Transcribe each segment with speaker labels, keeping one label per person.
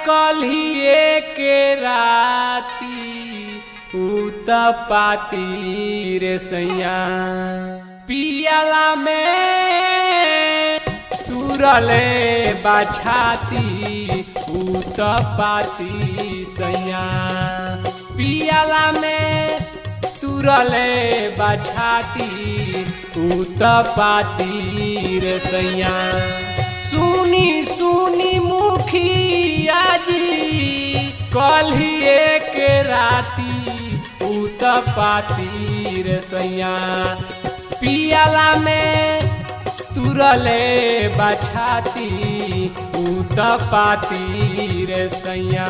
Speaker 1: कलिए के राती उत पाती रे सैया पियाला में तुरले बाछाती उत पाती सैया पियाला में तुरले बाछाती उत पाती रे सैया सुनी सुनी मुखिया जी कलिए के राती उत पाती रे सैया पियाला में तुरले बछाती उत पाती रे सैया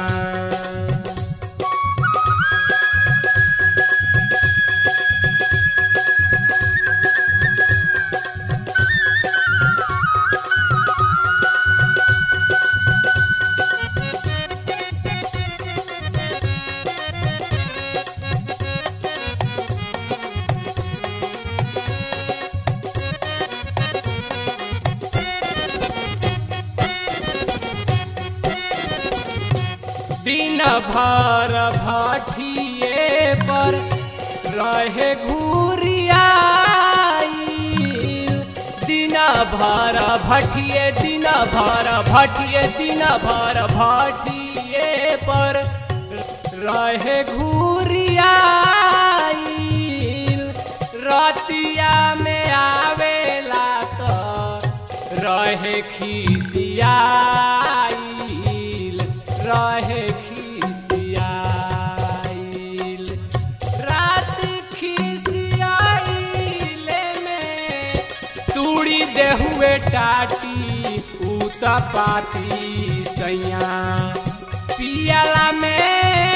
Speaker 1: दिन भर भटिए पर रहे घूरियाई दिन भर भटिए दिन भर भटिए दिन भर भटिए पर रहे घूरियाई रतिया में आवेला तो रहे खिसियाईल रहे खिसियाईल रात खिसियाइले में तूड़ी देहुए टाटी उत पाती सैया पियाला में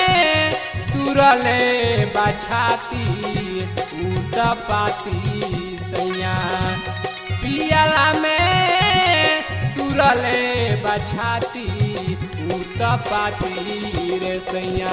Speaker 1: तुरले बछाती उत पाती सैया पियाला में तुरले बछाती उत पाती रे सैया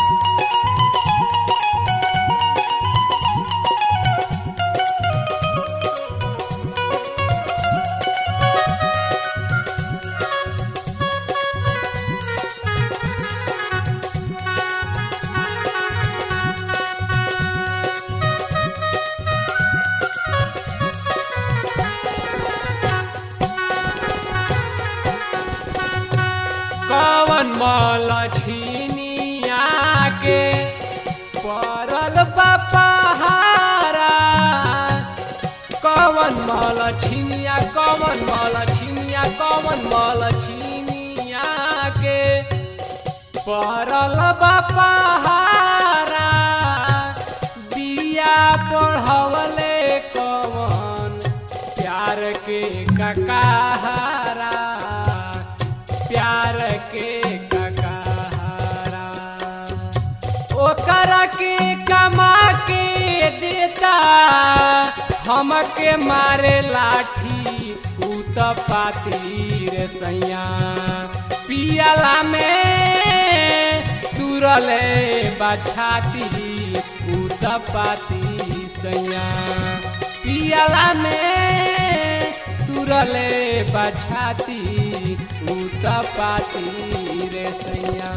Speaker 1: कवन मल छिनिया के परल बपहारा कवन मल छिनिया कवन मल छिनिया कवन मल छिनिया के परल बपहारा बिया पढ़वले कवन प्यार के ककाहारा प्यार के ककाहारा ओकर के कमा के देता हमके मारे लाठी उत पाती रे सैया पियाला में तुरले बछाती उत पाती सैया पियाला में तुरले बछाती उत पाती रे सैया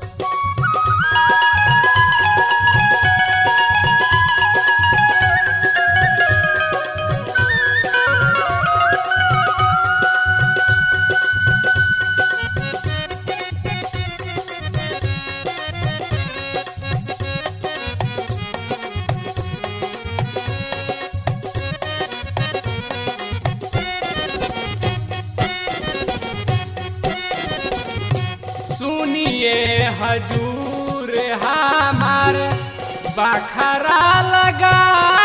Speaker 1: सुनिए हजूर हमार बखरा लगा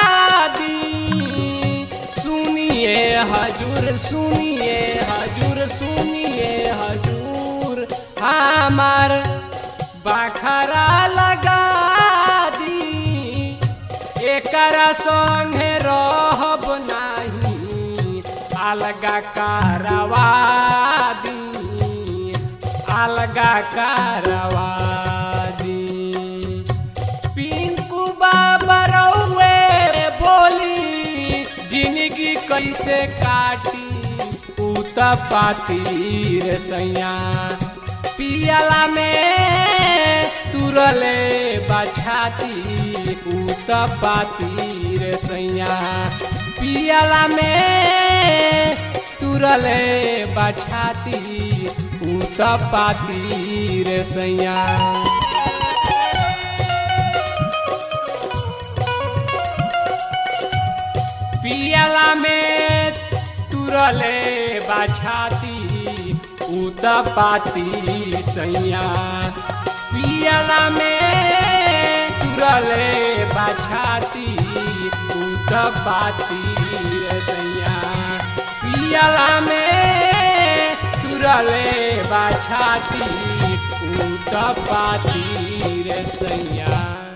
Speaker 1: दी सुनिए हजूर सुनिए हजूर सुनिए हजूर हमार बखरा लगा दी एकरा संगे रहब नाही अलगा कारवा दी अलगा कारवा दी पिंकू बाबा रउए बोली जिंदगी कैसे काटी उत पाती रे सैया पियला में तुरले बछाती उत पाती रे सैया पियला में तुरले बछाती उत पाती रे सैया पियला में तुरले बाछाती उत पाती सैया पियला में तुरले बाछाती उत पाती रे सैया पियला में तुरले बाछाती उत पाती रे सैया